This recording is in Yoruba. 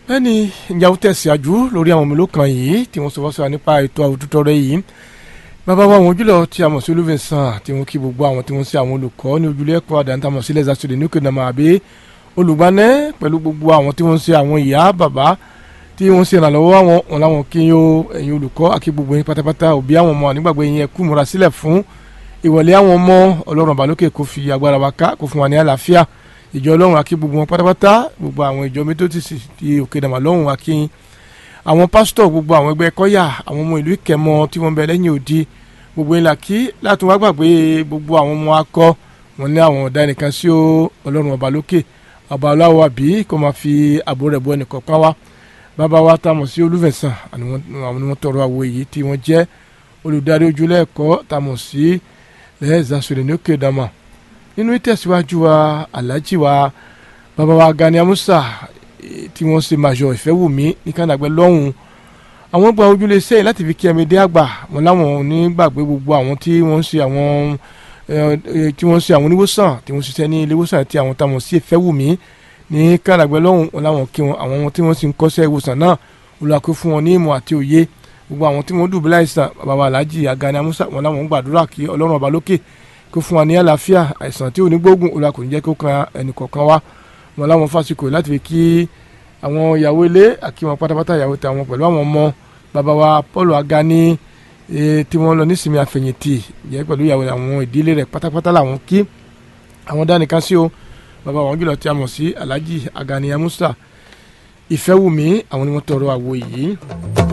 bẹ́ẹ̀ni ìjà ó tẹ̀síwájú lórí àwọn mélòó kan yìí tí wọ́n sọ wọ́n sọ nípa ètò àwùjọ rẹ yìí bàbá wa àwọn ojúlọ tí a mọ̀ sí olúfẹ̀sán tí wọ́n kí gbogbo àwọn tí wọ́n ṣe àwọn olùkọ́ ní ojúlé ẹ̀kọ́ àdáńtà mọ̀ sílẹ̀ zasore ní òkèdàmà àbí olùgbànẹ́ pẹ̀lú gbogbo àwọn tí wọ́n ṣe àwọn ìyá bàbá tí wọ́n ṣe ìrànlọ́wọ́ àwọn wọn làwọn kí yó ẹ̀yin olùkọ́ àti gbogbo yín pátápátá òbí àwọn ọmọ nígbàgbé yín ẹ kú múra sílẹ̀ fún ìwọlé àwọn ọmọ ọlọ́run àbálòkè kó fi agbára wa ká kó fún wa ní àlàáfíà ìjọ ọlọ́run àkí gbogbo wọn pátápátá gbogbo àwọn ìjọ métótìsì ti òkè dàmà lọ́hùn àkí àwọn pásítọ̀ gbogbo àwọn ẹgbẹ́ kọ́yà àwọn ọmọ ìlú ìkẹmọ tí wọ́n bẹ lẹ́yìn òdi gbogbo ìlà kí láti wá gbàgbé gbogbo àwọn ọmọ akọ wọn ní àwọn ọ̀dà ẹnìkan sí ọlọ́run ọba lókè ọba aláwọ̀ àbí kó máa fi àbò rẹ̀ bọ ẹnìkọ̀ọ̀kan wá bàbá wa tá a mọ̀ sí olúfẹ̀sán àwọn ni wọ́n tọrọ àwọ̀ èyí tí wọ́n jẹ́ olùdarí ojúlẹ̀ ẹ̀kọ́ tá a mọ̀ sí lẹ́ẹ̀zásọ̀rẹ̀ ní òkè dàmà nínú ìtẹ̀síwájú wa aláàjì wa bàbá wa Gani Amusa tí wọ́n ṣe màjọ ìfẹ́wùmí ní kànáàgbẹ́ lọ́hùn àwọn gba ojúlé sẹ́yìn láti fi kí ẹ̀mẹ́dẹ́ àgbà wọn láwọn onígbàgbé gbogbo àwọn tí wọ́n ṣe àwọn tí wọ́n ṣe àwọn oníwòsàn tí wọ́n ṣiṣẹ́ ní ilé ìwòsàn àti àwọn táwọn sí ìfẹ́wùmí ní kànáàgbẹ́ lọ́hùn wọn láwọn kí wọn àwọn tí wọ́n sì ń kọ́ṣẹ́ ìwòsàn náà olùwàkó fún wọn ní ìmọ̀ àti òye gbogbo àwọn tí wọ́n dùbúlẹ̀ àìsàn bàbá wa aláàjì Gani Amusa wọn láwọn ń gbàdúrà kí ọlọ́run ọba lókè kó fún wa ní àlàáfíà àìsàn tí ò ní gbógun òun kò ní jẹ́ kó kan ẹnìkọ̀ọ̀kan wa wọn láwọn fásikò láti fi kí àwọn ìyàwó ilé àkí wọn pátápátá ìyàwó tàwọn pẹ̀lú àwọn ọmọ bàbá wa Paul Agani tí wọ́n lọ nísìnyí àfẹ̀yìntì jẹ́ pẹ̀lú ìyàwó àwọn ìdílé rẹ̀ pátápátá làwọn kí àwọn dánìkan sí o bàbá wọn jùlọ tí a mọ̀ sí Alhaji Agani Amusa Ìfẹ́wùmí àwọn ni wọ́n tọrọ àwo yìí.